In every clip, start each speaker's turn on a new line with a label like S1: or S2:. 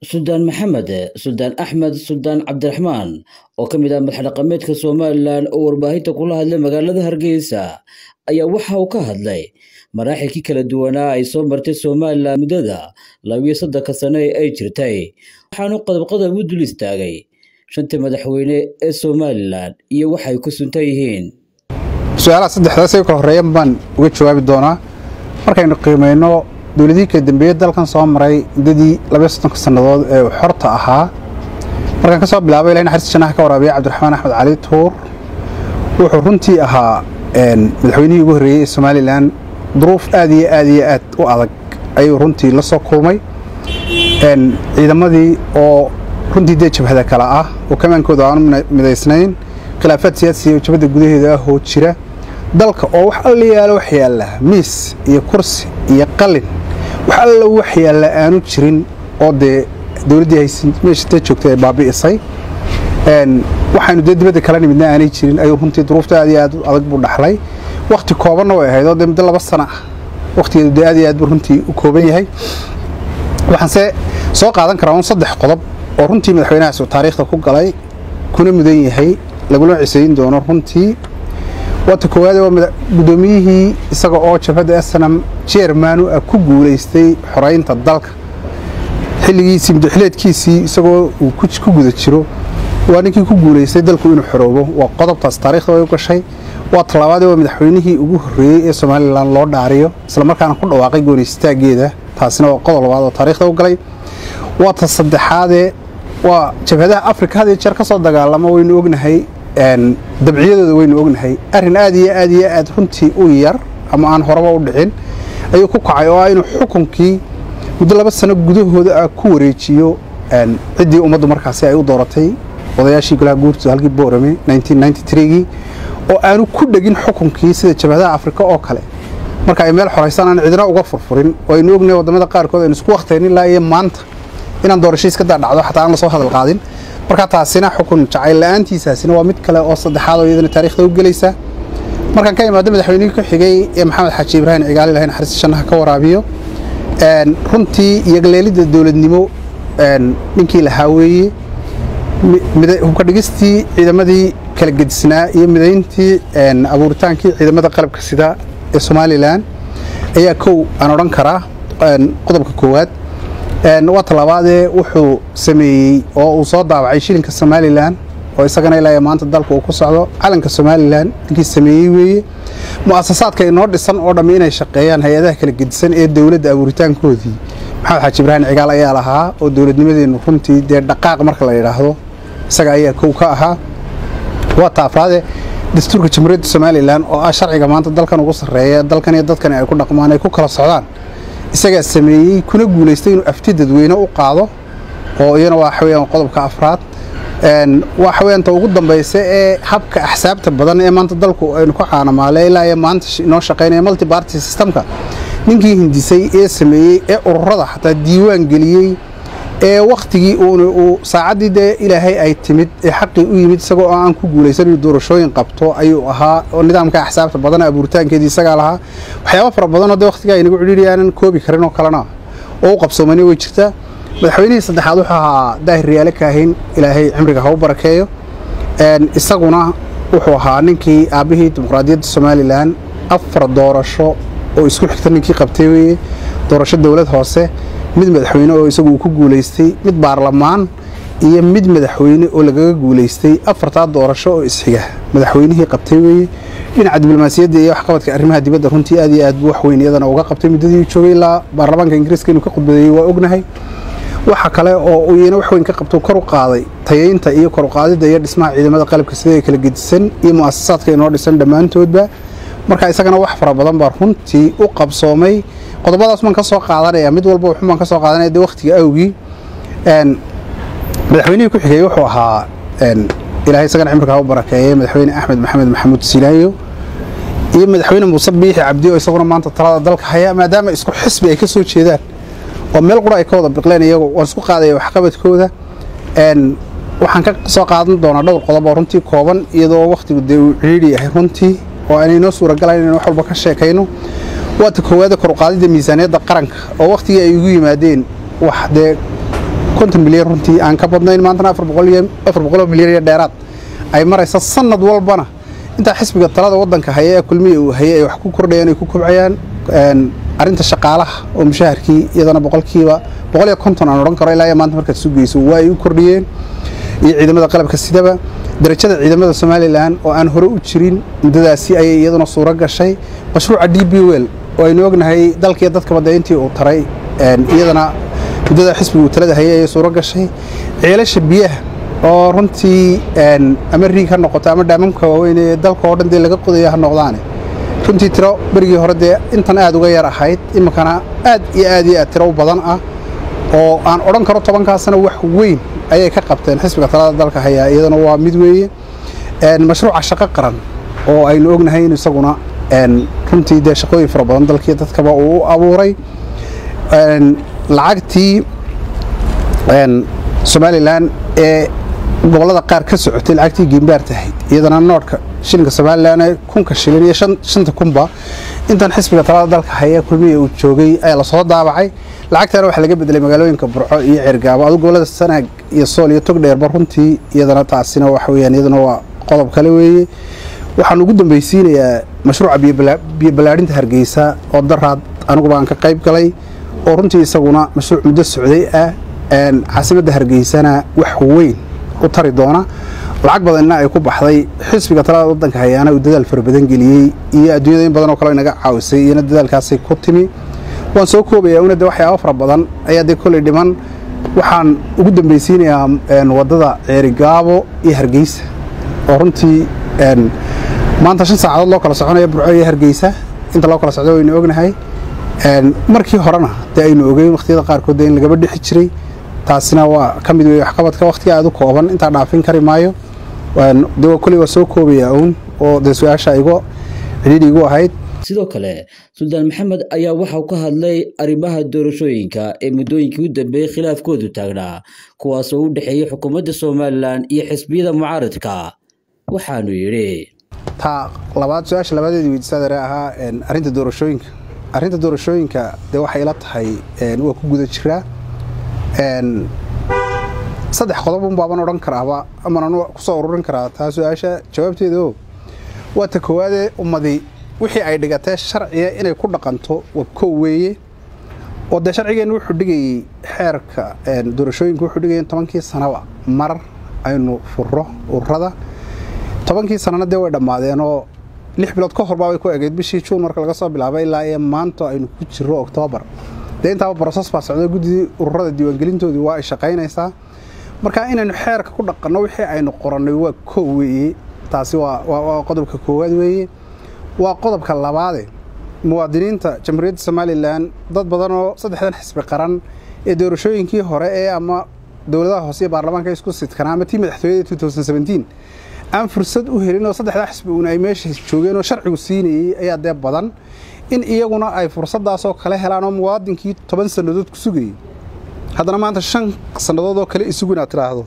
S1: suldaan maxamed suldaan axmed suldaan cabdiraxmaan oo ka mid ah madaxdhaqameedka somalilan oo warbaahinta kula hadlay magaalada hargeysa ayaa waxa uu ka hadlay maraaxilkii kala duwanaa ay soo martay somalilan muddada labiyo soddonka sano ee ay jirtay waxaanu qodobqodob u dul istaagay shantii madaxweyne ee somalilan iyo waxay ku suntan yihiin
S2: su-aalaha saddexdaas ka horeeyan baan uga jawaabi doonaa markaynu qiimayno dowladihii kala dambeeye dalkan soo maray muddadii labaiyo soddonka sannadood ee uu xorta ahaa markaan ka soo bilaabay ilahin xariis janaha ka waraabiya cabdiraxmaan axmed cali tuur wuxuu runtii ahaa madaxweynihii ugu horreeyey ee somalilan duruuf aad iyo aad iyo aad u adag ayuu runtii la soo kulmay ciidamadii oo runtii dee jabhada kale ah oo kamaankooda aanu midaysnayn khilaafaad siyaasiya oo jabadda gudaheeda ah oo jira dalka oo wax alla yaalo wax yaalla miis iyo kursi iyo qalin wax alla wax yaalla aanu jirin oo dee dowladdii haysan meesha dee joogtay ay baabi'isay waxaynu dee dibadda kala nimidna aanay jirin ayuu runtii duruufta aad iyo aad adag buu dhaxlay wakhti koobanna way ahayd oo dee muddo laba sana ah wakhtigeedu dee aad iyo aad buu runtii u kooban yahay waxaanse soo qaadan karaa un saddex qodob oo runtii madaxweynahaas uu taariikhda ku galay kuna mudan yahay laguna cisayn doono runtii waata koowaade waa guddoomiyihii isaga oo jabhadda snam jermanu ah ku guulaystay xoraynta dalka xilligiisii muddaxileedkiisii isagoo uu ku guda jiro waa ninkii ku guulaystay dalku inuu xoroobo waa qodobtaas taarikhda way u gashay waa talabaadee waa madaxweynihii ugu horreeyey ee somalilan loo dhaariyo islamarkaana ku dhawaaqay goonistaaggeeda taasina waa qodob labaad oo taarikhda u galay waa ta saddexaadee waa jabhadaha afrika had iyo jeer ka soo dagaalamo waynu ognahay dabciyadooda waynu ognahay arrin aad iyo aad iyo aad runtii u yar ama aan horeba u dhicin ayuu ku kacay oo ah inuu xukunkii muddo laba sano gudahooda ah ku wareejiyo ciddii ummaddu markaasi ay u dooratay odayaashii golaha guurtooda halkii boorame gii oo aanu ku dhegin xukunkii sida jabhadaha afrika oo kale marka ay meel xoraysaan aan cidina uga furfurin oo aynu ognahay waddamada qaarkood aynu isku wakhtayn ilaa iyo maanta inaan doorashiis ka daadhacdo xataa aan la soo hadal qaadin marka taasina xukun jacayl la-aantiisaasina waa mid kale oo saddexaad oo iyadana taarikhda u gelaysa markaan ka imaado madaxweynihii ku xigay ee maxamed xaaji ibraahim cigaali lahayn xariis jannaha ka waraabiyo runtii iyo galeelidda dowladnimo ninkii lahaa weeye hubka dhigistii ciidamadii kala gedisnaa iyo midayntii abuuritaankii ciidamada qalabka sida ee somalilan ayaa kow aan odhan karaa qodobka koowaad waa talabaadee wuxuu sameeyey oo uu soo daawacay shilinka somalilan oo isagana ilaa maanta dalka uu ku socdo calanka somalilan ninkii sameeyey weeye mu'asasaadka inoo dhisan oo dhammi inay shaqeeyaan hay-adaha kala gedisan ee dowladda abuuritaankoodii maxamed xaaji ibraahim cigaal ayaa lahaa oo dowladnimadeennu runtii dee dhaqaaq marka la yidhaahdo isaga ayaa kow ka ahaa waa ta afraade dastuurka jamhuuriyadda somalilan oo ah sharciga maanta dalkan ugu sarreeya dalkan iyo dadkani ay ku dhaqmaan ay ku kala socdaan isagaa sameeyey kuna guulaystay inuu afti dadweyne u qaado oo iyana waa waxaweyaan qodobka afraad waa xaweyaanta ugu dambaysa ee habka axsaabta badan ee maanta dalku aynu ku caanamaale ilaa iyo maanta inoo shaqaynaya multi barty systemka ninkii hindisay ee sameeyey ee ururada xataa diiwaan geliyey ee wakhtigii uuna uu saacaddii dee ilaahay ay timid ee xaqii u yimid isagoo oo aan ku guulaysan inuu doorashooyin qabto ayuu ahaa oo nidaamka axsaabta badan abuuritaankeedii isagaa lahaa waxyaaba fara badanoo dee wakhtigaa inagu cidhiidhi aanan koobi karin oo kalena oo u qabsoomani way jirtaa madaxweynihii saddexaad wuxuu ahaa daahir riyaale kaahin ilaahay cimriga ha u barakeeyo isaguna wuxuu ahaa ninkii aabbihii dimuqraadiyadda somalilan afar doorasho oo isku xigta ninkii qabtay weeye doorasho dowlad hoose mid madaxweyne oo isagu uu ku guulaystay mid baarlamaan iyo mid madaxweyne oo lagaga guulaystay afartaa doorasho oo isxiga madaxweynihii qabtay weeye dhinaca diblomaasiyadda iyo waxqabadka arrimaha dibadda runtii aad iyo aad buu waxweyn iyadana uga qabtay muddadii uu joogay ilaa baarlamaanka ingiriiska inuu ka khudbadeeyey waa ognahay waxa kale oo uu iyana wax weyn ka qabto kor u qaaday tayaynta iyo kor u qaadidda iyo dhismaha ciidamada qalabka sida ee kala gedisan iyo mu'asasaadka inoo dhisan dhammaantoodba marka isagana wax fara badan baa runtii u qabsoomay qodobadaas baan ka soo qaadanaya mid walba wuxun baan ka soo qaadanaya de wakhtiga awgii madaxweynihii ku xigay wuxuu ahaa ilaahay isagana cimriga ha u barakeeyey madaxweyne axmed maxamed maxamuud silaayo iyo madaxweyne muuse biixi cabdi oo isaguna maanta talada dalka haya maadaama isku xisbi ay ka soo jeedaan oo meel qura ay ka wada biqleen iyagu waan isku qaadaya waxqabadkooda waxaan ka soo qaadan doonaa dhowr qodob oo runtii kooban iyadoo wakhtigu dee uu cidhiidhi yahay runtii oo aanay noo suuragalayn inaan wax walba ka sheekayno waata koowaada koruqaadidda miisaaniyadda qaranka oo wakhtigii ay igu yimaadeen wax dee konton milyan runtii aan ka badnayn maantana afar boqoloo milyan iyo dheeraad ay maraysa sanad walbana intaa xisbiga talada waddanka haya ee kulmiya uu hayay ay wax ku kordhayaan ay ku kobcayaan arrinta shaqaalaha oo mushaharkii iyadana boqolkiiba boqol iyo konton aan odhan karo ilaa iyo maanta markaad sugayso waa ay u kordhiyeen iyo ciidamada qalabka sidaba darajada ciidamada somalilan oo aan hore u jirin muddadaasi ayay iyaduna suuro gashay mashruuca d b wel oo aynu ognahay dalkiiyo dadkaba dee intii uu taray iyadana muddada xisbiga uu talada hayay ayay suuro gashay ceelasha biyaha oo runtii ama riig ha noqoto ama dhaamamka waaweyn ee dalka oo dhan dee laga qodaya ha noqdaane runtii tiro berigii hore dee intan aad uga yar ahayd iminkana aad iyo aad iyo aad tiro u badan ah oo aan odhan karo tobankaasna wax weyn ayay ka qabteen xisbiga talada dalka hayaa iyadana waa mid weeye mashruuca shaqo qaran oo aynu ognahay in isaguna runtii dee shaqooyin fara badan dalkii dadkaba uu u abuuray lacagtii somalilan ee gobollada qaar ka socotay lacagtii giimbaar tahayd iyadana noodhka shilinka somalilan ee kunka shilin iyo shanta kunba intan xisbiga talada dalka haya kulmiya uu joogay ayaa lasoo daabacay lacagtana waxaa laga bedelay magaalooyinka burco iyo ceergaabo adu gobollada sanaag iyo sool iyo togdheerba runtii iyadana taasina waxa weyaan iyadana waa qodob kale weeye waxaan ugu dambaysiinayaa mashruuca biyo ballaadhinta hargeysa oo daraad aniguba aan ka qayb galay oo runtii isaguna mashruuc muddo socday ah caasimadda hargeysana wax weyn u tari doona lacag badanna ay ku baxday xisbiga talada waddanka hayaana uu dadaal fara badan geliyey iyo adduunyada in badan oo kale inaga caawisay iyona dadaalkaasay ku timi waan soo koobayaa una de waxyaaba fara badan ayaa dee kolley dhiman waxaan ugu dambaysiinayaa waddada ceerigaabo iyo hargeysa oo runtii maanta shan saacadood loo kala soconaya burco iyo hargeysa inta loo kala socdo waynu ognahay markii horena dee aynu ogeyn wakhtiyada qaarkood dee in lagaba dhixi jiray taasina waa ka mid wey waxqabadka wakhtiga aad u kooban intaa dhaafin kari maayo de kolley waa soo koobayaa uun oo dee su-aasha igo cidhiidhi igu ahayd
S1: sidoo kale suldaan maxamed ayaa waxauu ka hadlay arrimaha doorashooyinka ee muddooyinkii u dambeeyey khilaafkoodu taagnaa kuwaasoo u dhexeeyey xukuumadda somalilan iyo xisbiyada mucaaradka waxaanu yidhi
S2: taa labaad su-aasha labaadeedii weydiisaadare ahaa arrinta doorashooyinka arrinta doorashooyinka dee waxay ila tahay waa ku guda jiraa saddex qodob un baaban odhan karaaba aman ku soo ururin karaa taa su-aasha jawaabteeda o waa ta koowaadee ummadii wixii ay dhigatee sharciga inay ku dhaqanto waa kow weeye oo dee sharcigeenna wuxuu dhigayey xeerka doorashooyinka wuxuu dhigaya in tobankii sanaba mar aynu furo ururada tobankii sanana dee way dhammaadeen oo lix bilood ka horbaa way ku egeyd bishii juun marka laga soo bilaabay ilaa iyo maanta aynu ku jiro oktoobar dee intaaba broses baa socda guddidii ururada diiwaangelintoodii waa ay shaqaynaysaa marka inaynu xeerka ku dhaqanno wixii aynu qorannay waa kow weeye taasi waa qodobka koowaad weeye waa qodobka labaade muwaadiniinta jamhuuriyadda somalilan dad badan oo saddexdan xisbi qaran ee doorashooyinkii hore ee ama dowladaha hoose iyo baarlamaanka isku sidkanaa ama tii madaxtooyada aan fursad u helin oo saddexdaa xisbi uun ay meesha joogeen oo sharcigu siinayey ayaa dee badan in iyaguna ay fursaddaasoo kale helaan oo muwaadinkii toban sannadood ku sugayey haddana maanta shan sannadood oo kale isugu inaad tidhaahdo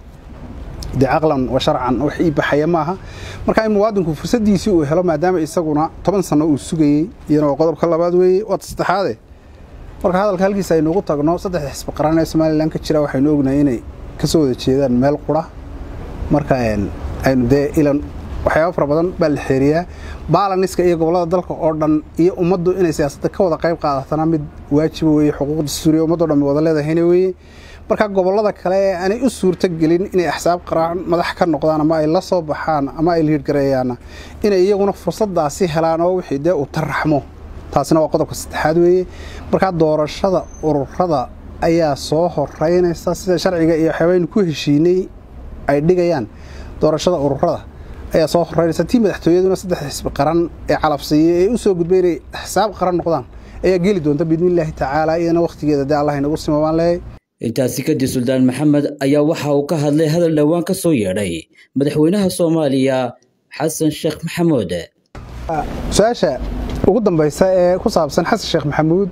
S2: dee caqlan wa sharcan wax ii baxaya maaha marka in muwaadinku fursaddiisii uu helo maadaama isaguna toban sanno uu sugayey iyana waa qodobka labaad weeye waa saddexaade marka hadalka halkiisa aynuugu tagno saddexda xisbi qaran ee somalilan ka jira waxaynu ognahay inay ka soo wada jeedaan meel qura marka aynu dee ilan waxyaaba fara badan baa la xeeriyaa baalaniska iyo gobollada dalka oo dhan iyo ummaddu inay siyaasadda ka wada qayb qaadatana mid waajiba weeye xuquuq dastuuriya ummaddo dhan wada leedahayna weeye marka gobollada kale ee aanay u suurto gelin inay axsaab qaraan madax ka noqdaan ama ay la soo baxaan ama ay liidhgareeyaanna inay iyaguna fursaddaasi helaan oo wixii dee uu taraxmo taasina waa qodobka saddexaad weeye markaa doorashada ururada ayaa soo horeynaysa sida sharciga iyo waxyaabaynu ku heshiinay ay dhigayaan doorashada ururada ayaa soo horeynaysa tii madaxtooyaduna saddex xisbi qaran ee calabsiiya ee u soo gudbay inay axsaab qaran noqdaan ayaa geli doonta biidnillaahi tacaala iyadana wakhtigeeda dee allah inagu sima baan leeyahay
S1: intaasi kadib suldaan maxamed ayaa waxa uu ka hadlay hadal dhowaan ka soo yeedhay madaxweynaha soomaaliya xasan sheekh maxamuud
S2: su-aasha ugu dambaysa ee ku saabsan xasan sheekh maxamuud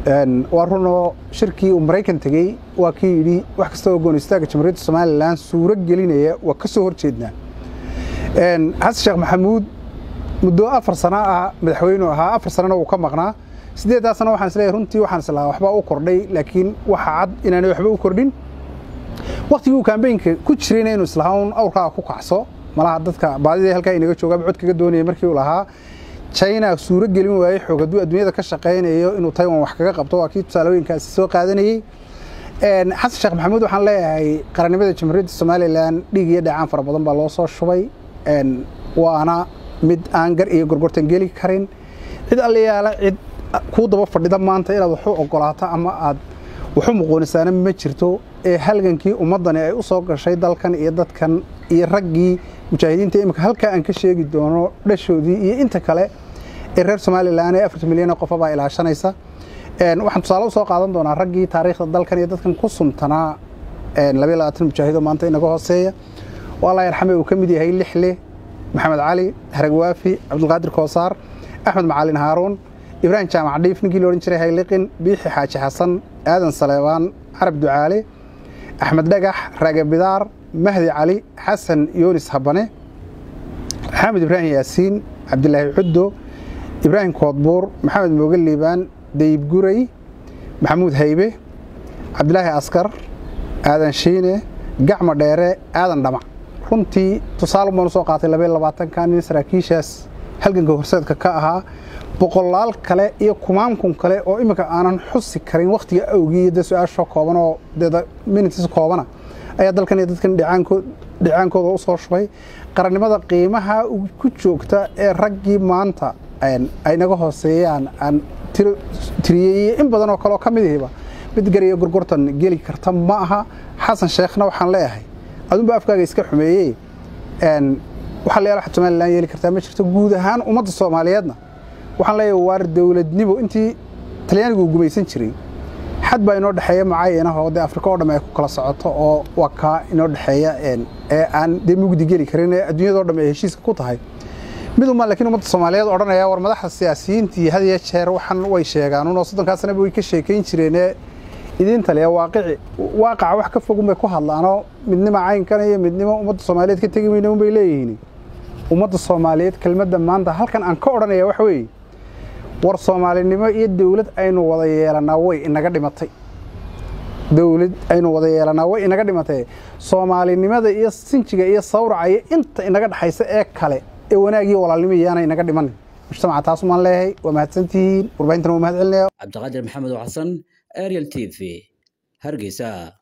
S2: waa runoo shirkii uu maraykan tegey waa kii yidhi wax kasta oo goon istaaga jamhuuriyadda somalilan suuro gelinaya waa ka soo horjeednaa xasan sheekh maxamuud muddo afar sano ah madaxweynu ahaa afar sanana wuu ka maqnaa siddeeddaa sano waxaan isleeyahay runtii waxaan islahaa waxbaa u kordhay laakiin waxa cad inaanay waxba u kordhin waktigii uu kambeynka ku jirayna inuu islahaan awrkaa ku kacso malaha dadka baadidii halkaa inaga joogaaba cod kaga doonaya markii uu lahaa china suuro gelin waayey xoog hadduu adduunyada ka shaqaynayo inuu taiwan wax kaga qabto waa kii tusaalooyinkaasi soo qaadanayey xasan sheekh maxamuud waxaan leeyahay qarannimada jamhuuriyadda somalilan dhiig iyo dhacaan fara badan baa loo soo shubay waana mid aan gar iyo gorgortan geli karin cid allayaala cid kuu daba fadhida maanta inaad waxu ogolaato ama aad waxu muquunisaana ma jirto ee halgankii ummaddani ay u soo gashay dalkan iyo dadkan iyo raggii mujaahidiinta imika halkaa aan ka sheegi doono dhashoodii iyo inta kale ee reer somalilan ee afartan milyan qofabaa ilaashanaysa waxaan tusaale u soo qaadan doonaa raggii taariikhda dalkan iyo dadkan ku suntanaa labayo labaatan mujaahido maanta inaga hooseeya oo allah yarxame uu ka mid yahay lixle maxamed cali haragwaafi cabdulqaadir koosaar axmed macalin haaruun ibraahim jaamac dhiif ninkii la odhan jiray hayliqin biixi xaaji xasan aadan saleebaan carab ducaale axmed dhagax raage bidaar mahdi cali xasan yoonis habane maxamed ibraahim yaasiin cabdilaahi cuddo ibraahim koodbuur maxamed mooge liibaan dayib guray maxamuud haybe cabdilaahi askar aadan shiine gacmo dheere aadan dhamac runtii tusaale baanu soo qaatay labaiyo labaatanka nin saraakiishaas halganka horseedka ka ahaa boqolaal kale iyo kumaankun kale oo iminka aanan xusi karin wakhtiga awgii iyo dee su-aasha kooban oo dee minitis koobana ayaa dalkan iyo dadkan dhicaankooda u soo shubay qarannimada qiimaha ku joogta ee raggii maanta ay naga hooseeyaan aan tiriyey in badan oo kaleoo ka mid ihiba mid gariyo gorgortan geli karta ma aha xasan sheekhna waxaan leeyahay adunba afkaaga iska xumeeyey waxaa layaala waxaad somalilan yeeli kartaa ma jirto guud ahaan ummadda soomaaliyeedna waxaan leeyahay waar dowladnimo intii talyaanigu uu gumaysan jiray xad baa inoo dhexeeya macaayinahoo dee afrika oo dhamm ay ku kala socoto oo waa kaa inoo dhexeeya ee aan dee mugdi geli karin ee adduunyadao dhamm ay heshiiska ku tahay mid uma laakiin ummadda soomaaliyeed odhanaya war madaxda siyaasiyiintii had iyo jeer waxan way sheegaan unoo soddonkaa sanaba way ka sheekayn jireenee idiinta le waaqici waaqaca wax ka fogun bay ku hadlaanoo midnimo caynkan iyo midnimo ummadda soomaaliyeed ka tegi mayna unbay leeyihiin ummadda soomaaliyeed kelmadda maanta halkan aan ka odhanaya waxa weeye war soomaalinimo iyo dowlad aynu wada yeelanaa way inaga dhimatay dowlad aynu wada yeelanaa way inaga dhimatay soomaalinimada iyo sinjiga iyo sawraca iyo inta inaga dhexaysa ee kale ee wanaagii walaalnimo iyaana inaga dhimanin mujtamaca taas umaan leeyahay waa mahadsantihiin warbaahintan waa mahad celinaya
S1: cabdiqaadir maxamed xasan ariel t v hargeysa